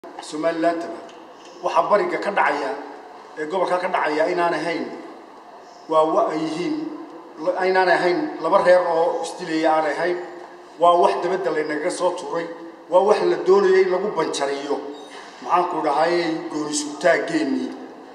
somalilandaba waxaa bariga ka dhacaya ee gobolka ka dhacaya inaan ahayn waa wa ay yihiin aynaan ahayn laba reer oo isdilaya aan ahayn waa wax dabadda laynaga soo tuuray waa wax la doonaya in lagu banjariyo maxaanku dhahayey goonisutaaggeennii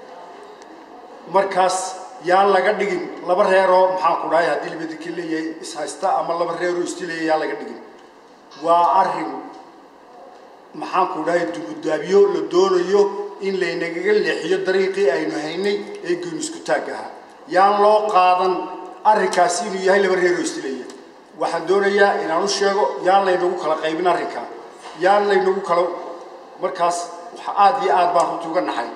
markaas yaan laga dhigin laba reeroo maxaanku dhahay haddii labadika leeyahay ishaysta ama laba reeroo isdilaya yaan laga dhigin waa arrin maxaanku dhahay dugudaabiyo la doonayo in laynagaga leexiyo dariiqii aynu haynay ee goonisku-taag ahaa yaan loo qaadan arrinkaasi inuu yahay laba reeroo isdilaya waxaan doonayaa inaan u sheego yaan laynagu kala qaybin arrinkaa yaan laynagu kala markaas waxa aada iyo aad baan runti uga naxay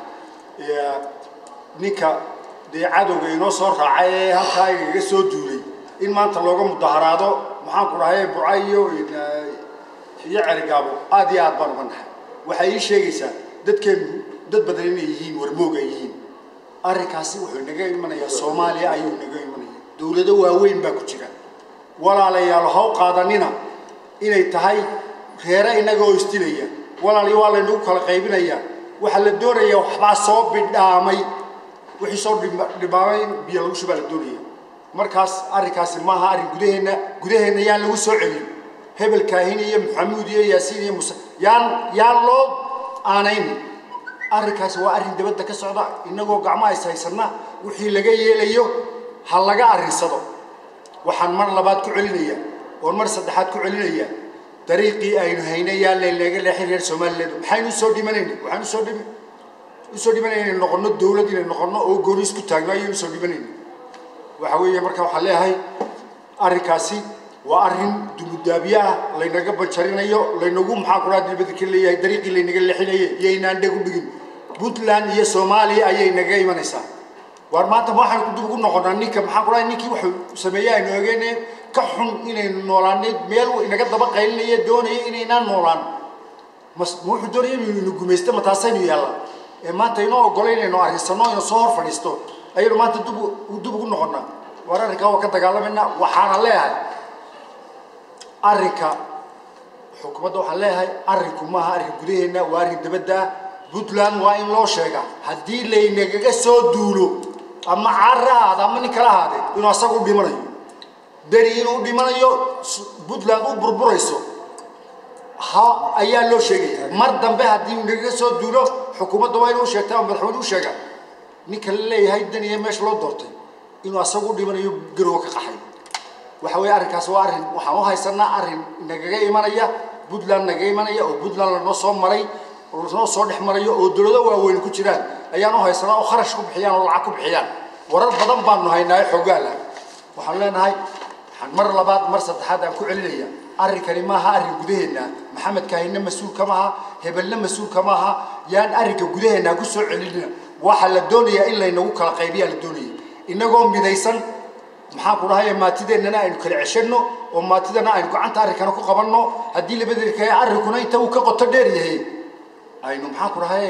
ninka dee cadowga inoo soo raacay ee halkaa igaga soo duulay in maanta looga mudaharaado maxaanku dhahay burca iyo iyo cerigaabo aada iyo aad baan uga naxay waxay ii sheegaysaa dadkeenu dad badan inay yihiin warmoog ay yihiin arrinkaasi wuxuu inaga imanayaa soomaaliya ayuu inaga imanaya dowlado waaweyn baa ku jira walaalayaal haw qaadanina inay tahay reere innaga oo isdilaya walaaliyo waa laynagu kala qaybinayaa waxaa la doonayaa waxbaa soo bidhaamay wixii soo dhibaamay in biyo lagu shubaa la doonaya markaas arrinkaasi maaha arrin gudaheenna gudaheenna yaan lagu soo celin hebel kaahin iyo maxamuud iyo yaasiin iyo muse yaan yaan loo aanayn arrinkaasi waa arrin dabadda ka socda innagoo gacmaha is haysanna wixii laga yeelayo ha laga arrinsado waxaan mar labaad ku celinayaa oon mar saddexaad ku celinayaa dariiqii aynu haynay yaa laynaga leexin reer somaliland maxaynu usoo dhimanayna waxaan usoo dhimi usoo dhimanayna inay noqono dawlad inay noqono oo gooni isku taagno ayaynu usoo dhimanayna waxa weeye marka waxaan leeyahay arrinkaasi waa arrin dumudaabiye ah laynaga banjarinayo laynagu maxaa kudhaa dibadda ka leeyahay dariiqii laynaga leexinaye iyaynaan dheg u dhigin puntland iyo soomaaliya ayay naga imanaysaa waar maanta ma waxaan dib ugu noqonaa ninka maxaa kudhahay ninkii wuxuu sameeyey aynu ogeene ka xun inaynu noolaanay meel inaga daba qaylinaya doonaya inaynaan noolaan mas ma wuxuu doonaya inuu inu gumaysto ma taasaynu yaalla ee maanta inoo ogolo inaynu arrinsanno inu soo hor fadhiisto ayaynu maanta dib dib ugu noqonaa waar arrinkaa waa ka dagaalamayna waxaana leeyahay arrinka xukuumadda waxaan leeyahay arrinku maaha arrin gudaheenna waa arrin dabadda ah puntland waa in loo sheegaa haddii laynagaga soo duulo ama carra ahaada ama nin kala ahaadee inuu asaga u dhimanayo beri inuu dhimanayo puntland u burburayso ha ayaa loo sheegaya mar dambe haddii nagaga soo duulo xukuumadda waa inuu sheegtaa oo madaxweyne u sheegaa ninka la leeyahay daniya meesha loo doortay inuu asaga u dhimanayo garowa ka qaxay waxa weeye arrinkaas waa arrin waxaan u haysanaa arrin nagaga imanaya puntland nagaga imanaya oo puntland lanoo soo maray noo soo dhex marayo oo dowlado waaweyn ku jiraan ayaan u haysanaa oo kharash ku bixiyaan oo lacag ku bixiyaan warar badan baanu haynaayo xoogaala waxaan leenahay waxaan mar labaad mar saddexaad aan ku celinaya arrinkani maaha arrin gudaheenna maxamed kaahina mas-uulka maaha hebelna mas-uulka maaha yaan arrinka gudaheenna ku soo celinina waxaa la doonayaa in laynagu kala qaybiyaa la doonaya innagoo midaysan maxaan ku dhahay maatideennana aynu kala ceshanno oo maatidana aynu gacanta arrinkana ku qabanno haddii labadeedka arrinkuna inta uu ka qoto dheer yahay aynu maxaan ku dhahay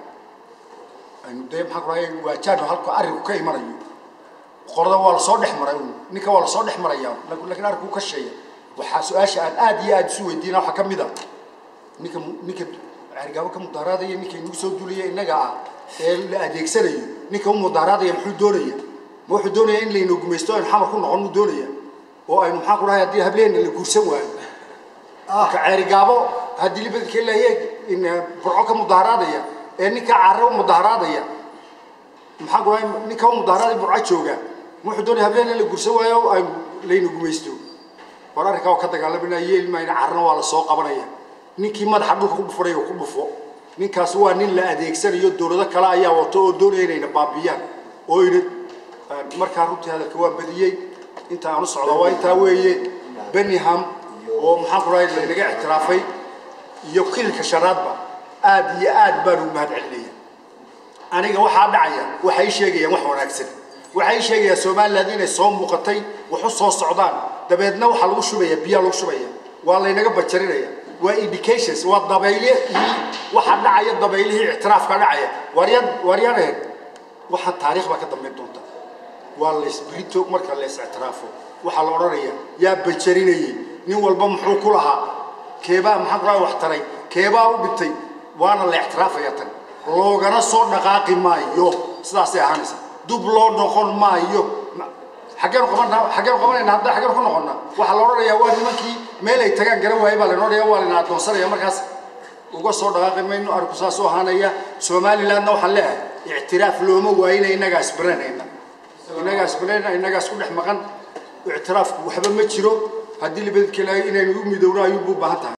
aynu dee maxaan ku dhahay waajaano halka arrinku ka imanayo qorada waa lasoo dhex maray ninka waa lasoo dhex maraya laakiin arrinku ka sheeya waxaa su-aasha aan aada iyo aada isu weydiina waxaa ka mid a ninka ninka cergaabo ka mudaharaadaya ninka inagu soo duulaya innaga ah ee la adeegsanayo ninka u mudaharaadaya muxuu doonaya ma wuxuu doonaya in laynu gumaysto aynu xamar ku noqon muu doonaya oo aynu maxaan ku dhahay haddii hableenna la guursan waayo ka ceerigaabo haddii libadka leeyahay in burco ka mudaharaadaya ee ninka carre u mudaharaadaya maxaa ku dhahay ninka u mudaharaadaya burco jooga ma wuxuu doonaya hableenna la guursan waayo oo aynu laynu gumaysto war arrinkaa waa ka dagaalamayna yeelmayna carrena waa la soo qabanaya ninkii madaxa dhulka ku dhufanaya ku dhufo ninkaas waa nin la adeegsanayo dowlado kale ayaa wato oo doonaya inayna baabiyaan oo ina markaa runtii hadalka waa badiyey inta aan u socdo waa intaa weeye benningham oo maxaan ku dhahay laynaga ictiraafay iyo kilka shanaadba aad iyo aad baan ugu mahad celinaya aniga waxaa dhacaya waxay sheegayaan wax wanaagsan waxay sheegayaan somaliland inay soo muuqatay wax u soo socdaan dabeedna waxaa lagu shubaya biyaa lagu shubaya waa laynaga bajarinaya waa indications waa dabaylihii waxaa dhacaya dabaylihii ictiraafka dhacaya waaryaan waaryaanaheen waxaa taariikh baa ka dambayn doonta waa laysbrito marka lays ictiraafo waxaa la odhanayaa yaa bajarinayey nin walba muxuu ku lahaa keebaa maxaa ku lahaa wax taray keebaa u dhintay waana la ictiraafaya tan loogana soo dhaqaaqi maayo sidaasay ahaanaysa dub loo noqon maayo xaggeenu qabanaa xaggeenu qabanayna hadda xaggeenu ku noqonnaa waxaa la odhanayaa waa nimankii meel ay tagaan garan waayay baa laynoo odhanaya waa layna addoonsanaya markaas uga soo dhaqaaqi mayno arinku saas u ahaanaya somalilandna waxaan leeyahay ictiraaf looma waayina innagaa isbaranayna innagaa isbaranayna innagaa isku dhex maqan ictiraafku waxba ma jiro haddii labadkeela inaynu u midowno ayuunbu u baahan tahay